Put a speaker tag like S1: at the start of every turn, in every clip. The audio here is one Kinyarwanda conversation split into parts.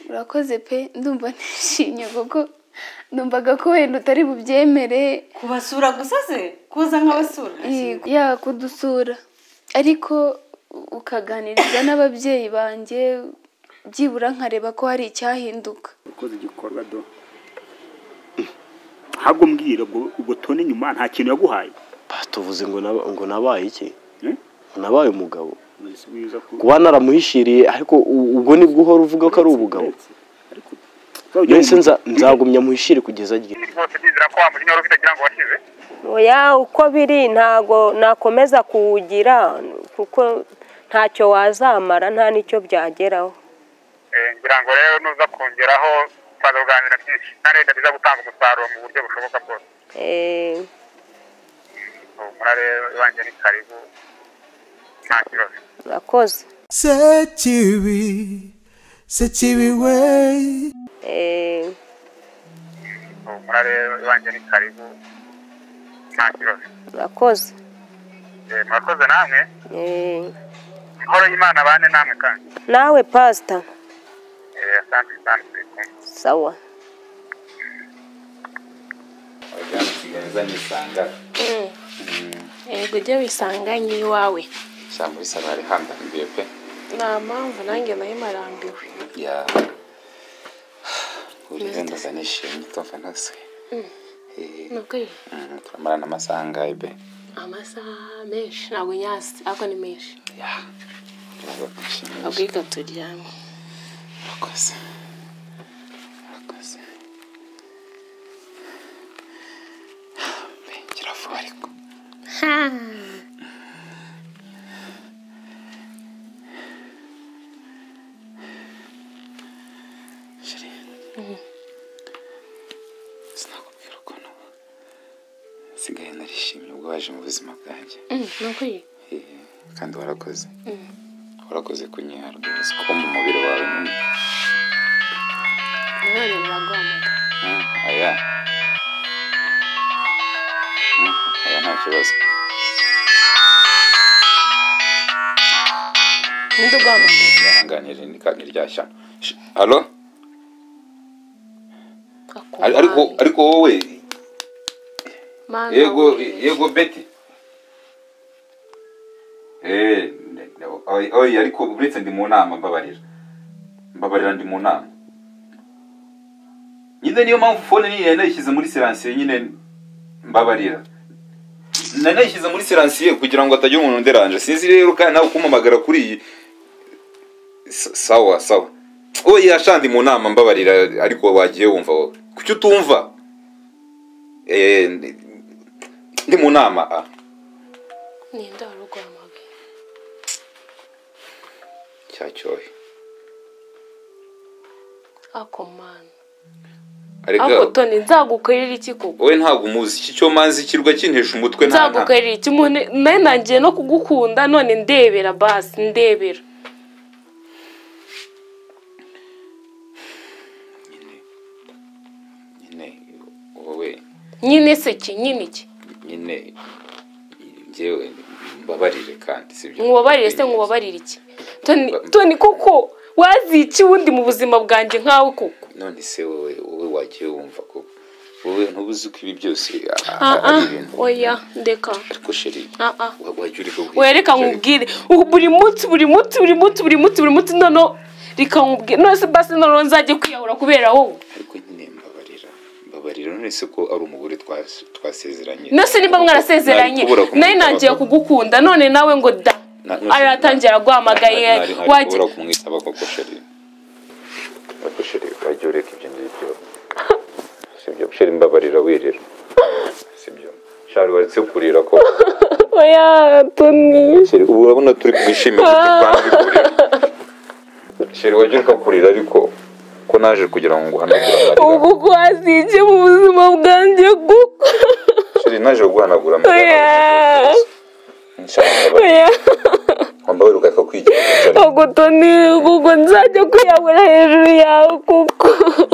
S1: urakoze pe ndumva ntishimye kuko numvaga ko wenda utari bubyemere
S2: kubasura gusa se kuza nk'abasura
S1: ya kudusura ariko ukaganiriza n'ababyeyi banjye byibura nkareba ko hari icyahinduka
S3: ukoze igikorwa do ntabwo mbwira ubwo ubwo tone nyuma nta kintu yaguhaye
S4: tuvuze ngo naba- ngo nabaye iki
S3: Eh?
S4: ngo nabaye umugabo
S3: Wese wiza ku-
S4: kuba naramuhishiriye ariko u- ubwo nibwo uhora uvuga ko ari ubugabo
S3: ariko tuzajya
S4: mbese nza- nzagumya muhishire kugeza agiye
S5: rwose ndizera ko wa mujinya wari ufite kugira ngo washize
S6: oya uko biri ntago nakomeza kuwugira kuko ntacyo wazamara nta n'icyo byageraho
S5: Eh, ngira ngo rero nuza kongeraho tuzaza kuganira byinshi kandi leta biza gutanga umusaruro mu buryo bushoboka bwose
S6: Eh,
S5: umurare iwanjye ni karibu nta kibazo
S6: urakoze
S7: sekibi sekibi we
S6: Eh,
S5: umurare iwanjye ni karibu nta kibazo
S6: urakoze
S5: Eh, murakoze namwe
S6: Eh,
S5: amahoro y'imana bane namwe kandi
S6: nawe pasita
S5: Eh, asante sana turi kumwe
S6: sawa
S8: abajyana nsigaye nzanye isanga
S9: yego ujye wisanganye iwawe
S8: ijambo risa n'ari handambiye pe
S9: nta mpamvu nanjye nayo marambiwe
S8: ya uriya ndaza nishimye tumva ntose
S9: nubwo ye
S8: turamarana amasaha angahe be
S9: amasaha menshi ntabwo nyasi ariko ni menshi
S8: ya ntabwo nishimye
S9: ntabwo reka turyame
S8: urakoze urakoze Be, ngira vuba ariko Chérie. Sinakubwira ukuntu nsigaye narishimye ubwo waje mu buzima bwanjye
S9: nubwo ye
S8: Eh, kandi warakoze warakoze kunyihara rwose kuko mu mubiri wawe nyine
S9: umwana uragomba
S8: Mm, aya Mm, aya nta kibazo
S9: ninde ugomba
S8: ntihanganire ntiryashyano halo
S9: Akubaye.
S8: ariko ariko wowe
S9: Mana
S8: yego
S9: we.
S8: yego beti Eh, nde- nde- oy oy, ariko uretse ndi mu nama mbabarira mbabarira ndi mu nama nyine niyo mpamvu fone nyine nayishyize muri siransiye nyine mbabarira Na- nayishyize muri siransiye kugira ngo hatagira umuntu nderanje sinzi rero kandi nawe kumpamagara kuri iyi S- sawa sawa oya yashandi mu nama mbabarira ariko wagiye wumva wowe kuki utumva Eh, ndi- ndi mu nama ah.
S9: ninde wari uguhamagaye
S8: cyacyohe
S9: ako mana ako
S8: ariko
S9: toni nzagukorera iki koko
S8: wowe ntabwo umuzi iki cyo manzi kirwa kintesha umutwe nta- nta-
S9: nzagukorera iki umuntu nawe nangiye no kugukunda none ndebera basi ndebera
S8: nyine wowe
S9: nyine se ki nyine ki
S8: nyine njyewe mbabarire kandi sibyo
S9: nkubabarire se nkubabarire iki toni toni koko wazica uwundi mu buzima bwanjye nkawe koko
S8: none se wowe wowe wagiye wumva ko wowe ntubuze uko ibi byose a- a-
S9: ah
S8: ari
S9: ah
S8: ibintu
S9: oya ndeka
S8: ariko sheri
S9: ah ah
S8: wa- wajya uri kubwira
S9: oya reka
S8: Sheri,
S9: nkubwire ubu buri munsi buri munsi buri munsi buri munsi buri munsi noneho reka nkubwire none se basi noneho nzajye kwiyahura kubera wowe
S8: ariko nyine mbabarira mbabarira none se ko ari umugore twas- twasezeranye
S9: nose nimba mwarasezeranye nawe nangiye kugukunda none nawe ngo da
S8: Na- na-
S9: aratangira guhamagaye wajya
S8: wajya kumwitaba koko sheri ariko sheri wajya ureka ibyo ngibyo sibyo sheri mbabarira wirira sibyo shari waretse kurira ko
S9: oya toni
S8: sheri ubu urabona turi kumwishimira turi kurira sheri wajya ureka kurira ariko ko naje kugira ngo nguhanagure amarira
S9: ubu ko wazica mu buzima bwanjye kuko
S8: sheri naje kuguhanagura amarira
S9: oya
S8: Sheri, mbabarira.
S9: oya
S8: wambaye ureka kwigira
S9: ubwo toni kuko nzajya kwiyahura hejuru yawe kuko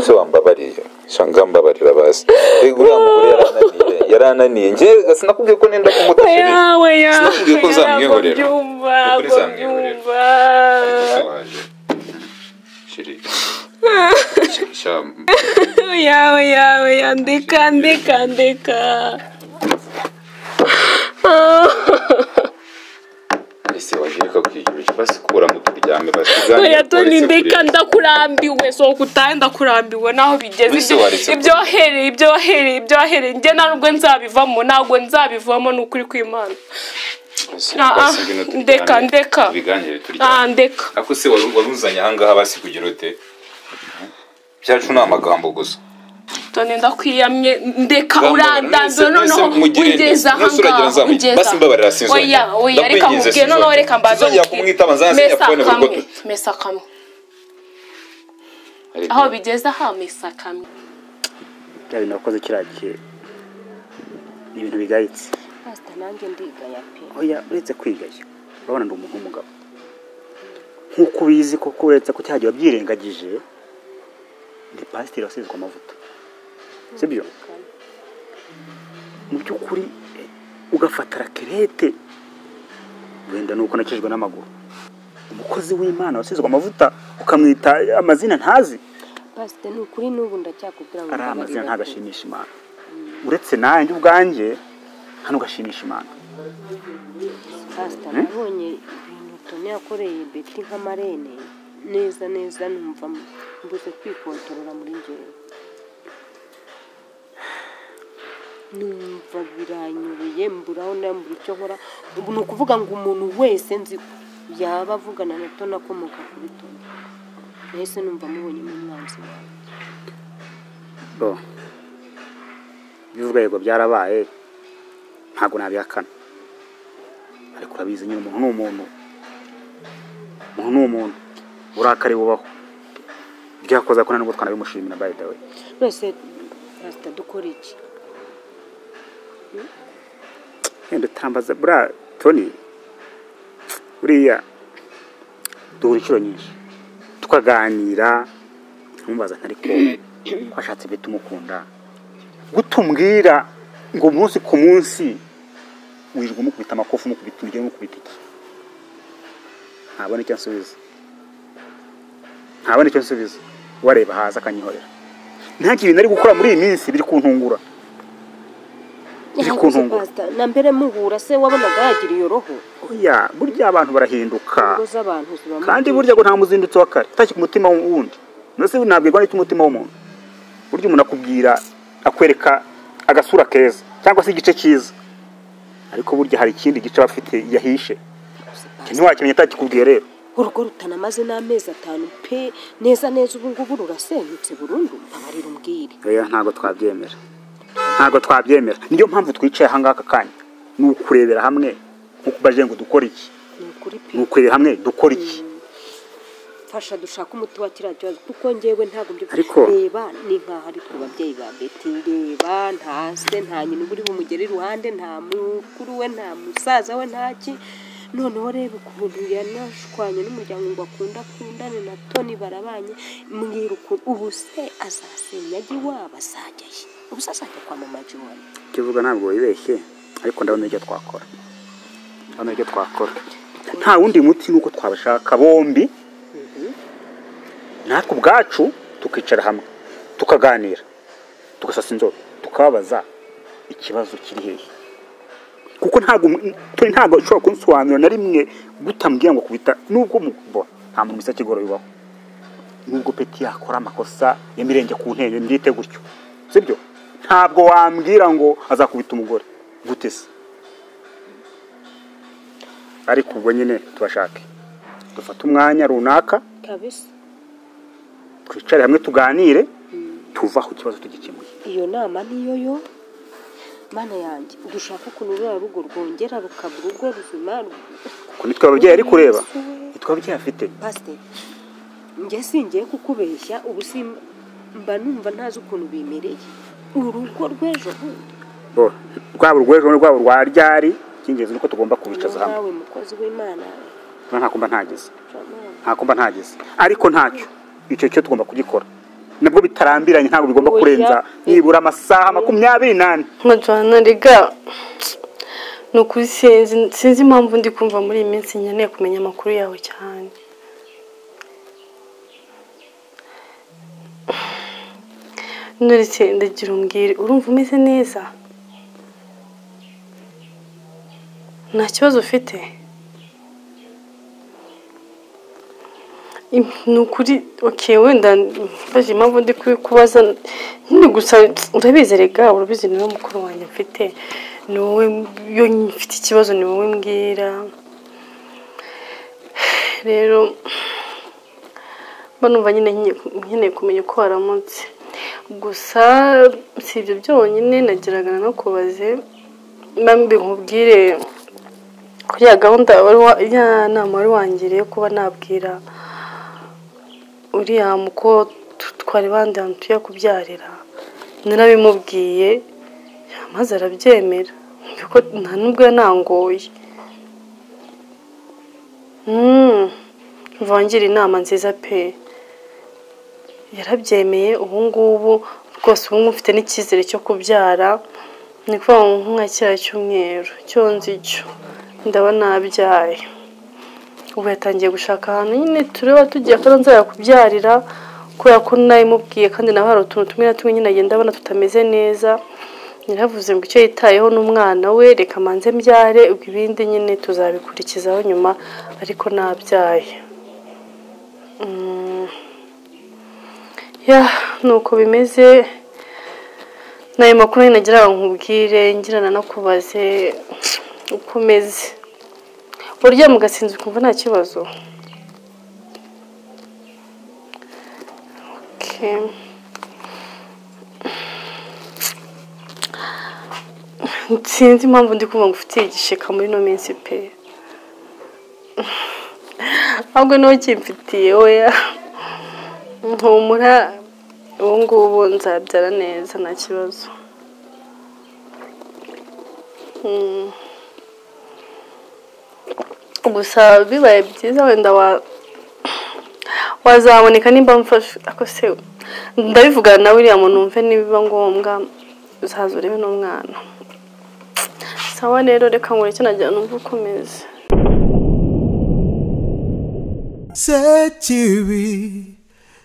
S8: se wambabariye shanga mbabarira basi rego uriya mugore yarananiye yarananiye njye sinakubwiye ko nenda kumuta sheri
S9: oya oya
S8: Sinakubwiye ko nzamwihorera.
S9: byumva
S8: Ni ukuri nzamwihorera.
S9: byumva
S8: sheri shyamba
S2: yawe yawe yandika ndika ndika Ah,
S8: ese wagira ikakwigira basi kura mu turyame basi
S2: oya toni ndika ndakurambiwe sohoka utahe ndakurambiwe naho bigeze
S8: Wese waretse
S2: ibyo wahereye ibyo wahereye ibyo wahereye njye nta nubwo nzabivamo ntabwo nzabivamo ni ukuri kw'imana Ah, ah, ndeka, ndeka.
S8: biganire turyame
S2: Ah, ndeka
S8: ako se wari wari uzanye ahangaha basi kugira ute byacu ni amagambo gusa
S2: toni ndakwiyamye ndeka
S8: Ngamba,
S2: urandanzura
S8: mwese-
S2: noneho
S8: mwese mugire
S2: ugeze
S8: neza. Mwese uragira
S2: ahangaha
S8: nzamwita.
S2: ugeze
S8: Basi mbabarira, sinzongera.
S2: oya oya reka
S8: Ndakwinginze,
S2: nkubwire noneho
S8: sinzongera.
S2: reka mbanze
S8: Sinzongera
S2: nkubwire.
S8: kumwitaba, nzansinya
S2: Mesa
S8: phone buri
S2: kamwe,
S8: bwoko.
S2: mesa kamwe aho bigeze aha mesa kamwe
S3: bya bintu wakoze kiriya gihe ni ibintu bigayitse
S9: pasita nanjye ndigaya pe
S3: oya uretse kwigaya urabona ndi umuntu w'umugabo nk'uko ubizi koko uretse ko cyagiye wabyirengagije ndi pasiteri wasizwe amavuta sibyo mu by'ukuri eh, ugafata rakerete wenda ni uko nakijwe n'amaguru umukozi w'imana wasizwe amavuta ukamwita amazina ntazi
S9: pasita ni ukuri n'ubu ndacyakubwira ngo
S3: ariya
S9: mbabarira
S3: mazina
S9: pe.
S3: ntabwo ashimisha imana uretse nanjye ubwanjye nta n'ugashimisha imana
S9: pasita nabonye ibintu toni yakoreye beti nk'amarene neza neza numva mbuze kwikontorora muri ngewe numva biranyubiye mburaho mbura icyo nkora ubu ni ukuvuga ngo umuntu wese nzi ko yaba avugana na toni akomoka kuri toni nahise numva mubonye n'umwanzi wawe
S3: bo bivuga yego byarabaye ntabwo nabihakana ariko urabizi nyine umuntu ni umuntu umuntu ni umuntu uburakari bubaho byakoze ko nubwo twanabimushimira by the way
S9: twese pasita dukora iki
S3: wenda utambaza buriya toni buriya duhura inshuro nyinshi tukaganira ntumbaza ntari ko ko washatse ibyo tumukunda gutumbwira ngo umunsi ku munsi wirirwa umukubita amakofi umukubita umujyi umukubita iki ntabona icyo nsubiza ntabona icyo nsubiza wareba hasi akanyihorera nta kintu ari gukora muri iyi minsi biri kuntungura biri
S9: Yakoze
S3: kuntungura
S9: pasita na mbere muhura se wabonaga yagira iyo roho
S3: oya burya abantu barahinduka
S9: ingo z'abantu ziba
S3: kandi burya ngo nta muzindutsi wa kare utashye ku mutima wundi mbese ntabwirwa n'icyo umutima w'umuntu burya umuntu akubwira akwereka agasura keza cyangwa se igice cyiza ariko burya hari ikindi gice aba afite yahishe Icyo ntiwakimenya atakikubwiye rero
S9: urugo rutanamaze n'amezi atanu pe neza neza ubu ngubu rurasenyutse burundu abarira umbwire
S3: oya ntabwo twabyemera ntabwo twabyemera niyo mpamvu twicaye ahangaha aka kanya ni ukurebera hamwe nko kubaje ngo dukore iki
S9: ni ukuri pe
S3: ni ukurebera hamwe dukore iki
S9: fasha dushake umuti wa kiriya kibazo kuko njyewe ntabwo mbyo
S3: Ariko-
S9: reba ni nk'aho ari twe babyeyi ba beti reba nta se nta nyina uba uri bumugere iruhande nta mukuru we nta musaza we nta ki noneho reba ukuntu yanashwanye n'umuryango ngo akunda akundane na toni barabanye mbwira ukuntu ubu se azasenya ajya iwabo azajya he ubu se azajya kwa mama jiwani
S3: kivuga ntabwo wibeshye ariko ndabona icyo twakora ndabona icyo twakora nta wundi muti nuko twabashaka bombi natwe ubwacu tukicara hamwe tukaganira tugasasa inzobe tukababaza ikibazo kiri hehe kuko ntabwo um- turi ntabwo ushobora kunsobanurira na rimwe gutambwira ngo kubita nubwo mubona nta muntu wese kigoro bibaho nubwo peti yakora amakosa yamirenge ku ntebe mbyite gutyo sibyo ntabwo wambwira ngo azakubita umugore gute se ariko ubwo nyine tubashake dufate umwanya runaka
S9: kabisa
S3: twicare hamwe tuganire tuvaho ikibazo tugikemuye
S9: iyo nama niyo yo mana yanjye dushaka ukuntu ruriya rugo rwongera rukaba urugo ruzima
S3: kuko nitwe ababyeyi ari kureba nitwe ababyeyi afite
S9: pasiteri njye singiye kukubeshya ubu simba mba numva ntazi ukuntu bimereye urugo rw'ejo bundi
S3: bo rwaba urw'ejo rwaba urwa ryari icy'ingenzi ni uko tugomba kubicaza hamwe
S9: nawe mukozi w'imana
S3: nta kumba ntageze
S9: Jamani.
S3: nta kumba ntageze ariko ntacyo icyo cyo tugomba kugikora nabwo bitarambiranye ntabwo bigomba
S9: Oya.
S3: kurenza nibura amasaha makumyabiri n'ane
S10: nkajyana rega ni ukuri sinzi sinzi impamvu ndi kumva muri iyi minsi nkeneye kumenya amakuru yawe cyane
S9: nturetse ndagira umbwire urumva umeze neza nta kibazo ufite Im- ni ukuri oke wenda mbaje impamvu ndi kubi- kubaza nyine gusa urabizi rega urabizi ni wowe mukuru wanjye mfite ni wowe iyo mfite ikibazo ni wowe mbwira rero mba numva nyine nkeneye- nkeneye kumenya uko waramutse gusa si ibyo byonyine nageraga nakubaze mbi nkubwire kuri ya gahunda wari wa- ya nama wari wangiriye kuba nabwira uriya muko tu- twari bandiye tuye kubyarira narabimubwiye maze arabyemera kuko nta nubwo yanangoye Mm, vangira inama nziza pe yarabyemeye ubu ngubu rwose ubu ngubu mfite n'icyizere cyo kubyara ni ukuvuga ngo nka kiriya cyumweru cyo nzi cyo ndaba nabyaye ubu yatangiye gushaka ahantu nyine tureba tugiye ko nzajya kubyarira kubera ko nabimubwiye kandi nawe hari utuntu tumwe na tumwe nyine agenda abona tutameze neza yaravuze ngo icyo yitayeho n'umwana we reka manze mbyare ubwo ibindi nyine tuzabikurikizaho nyuma ariko nabyaye Mm. ya nuko bimeze ni ayo makuru nyine nagira ngo nkubwire ngira nanakubaze uko umeze uryama ugasinza ukumva nta kibazo Okay. sinzi impamvu ndi kumva ngo ufitiye igisheka muri ino minsi pe ahubwo niwe kimfitiye weya mpumura ubu ngubu nzabyara neza nta kibazo Mm. gusa bibaye byiza wenda wa wazaboneka nimba mfashe ako se ndabivugana na uriya muntu wumve nibiba ngombwa uzaza urebe n'umwana sawa rero reka nkore icyo nagira numva uko umeze
S7: Sechiwi,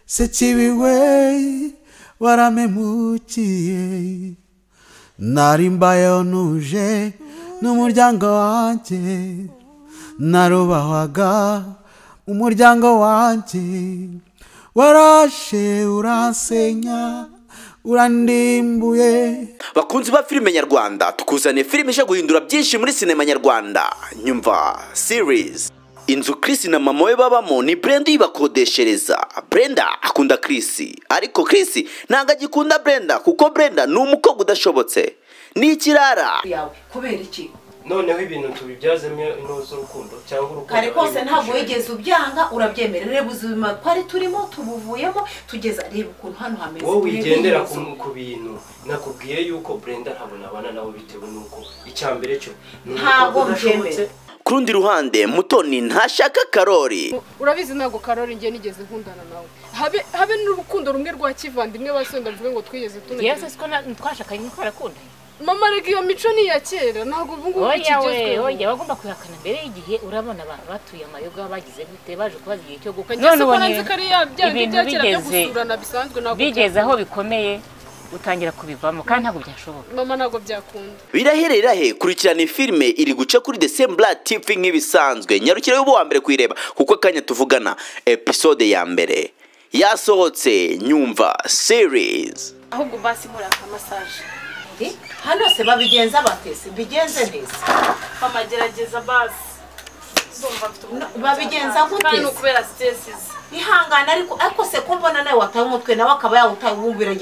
S7: sechiwi wei, waramemukiye. Narimbayo nuje n'umuryango wanje, narubahwaga umuryango wanje. Warashe uransenya, urandimbuye.
S4: bakunzi ba filime nyarwanda tukuzaniye filime ije guhindura byinshi muri sinema nyarwanda nyumva series inzu Chris na mama we babamo ni Brenda uyibakodeshereza Brenda akunda Chris ariko Chris ntabwo agikunda Brenda kuko Brenda ni umukobwa udashobotse ni ikirara
S2: yawe kubera iki
S11: noneho ibintu tubibyazemo intore z'urukundo cyangwa urukundo
S2: kare kose
S11: abari
S2: ntabwo
S11: bifuje.
S2: wigeze ubyanga urabyemera reba ubuzima twari turimo tubuvuyemo tugeza reba ukuntu hano hameze
S11: wowe wigendera
S2: Reba
S11: ku ku bintu nakubwiye yuko brenda ntabona abana nawe bitewe n'uko icya mbere cyo ni
S2: Ntabwo
S11: umukobwa udashobotse.
S4: ku rundi ruhande mutoni ntashaka karori
S12: urabizi ntabwo karori ngiye nigeze nkundana nawe habe habe n'urukundo rumwe rwa kivandimwe basenda mvuge ngo twigeze tunagera
S13: yewe siko twashakanye twarakundanye
S12: mama reka iyo mico ni iya kera ntabwo ubu ngubu
S13: oya we
S12: ikigezweho
S13: oya bagomba kuyihakana mbere y'igihe urabona abantu batuye amayoga bagize gute baje kubaza igihe cyo gukwa
S12: Njye si ubona nzi ko ari ya bya bindi
S13: ibintu
S12: bya kera byo
S13: bigeze
S12: gusurana bisanzwe ntabwo
S13: bigeze aho
S12: byakunda.
S13: bikomeye utangira kubivamo kandi ntabwo byashoboka
S12: mama ntabwo byakunda
S4: birahere rirahe kurikirana filime iri guca kuri desembura tivi nk'ibisanzwe nyarukire y'ubu wa mbere kuyireba kuko akanya tuvugana episode ya mbere yasohotse nyumva series
S2: ahubwo basi muraka masaje hano se babigenza batese mbigenze neza
S14: mama gerageza basi Ndumva mfite ubutayu
S2: babigenza
S14: cyane. Kandi ni
S2: gute ihangane ariko ariko se ko mbona nawe wataye umutwe nawe akaba yawutaye wumva iragenda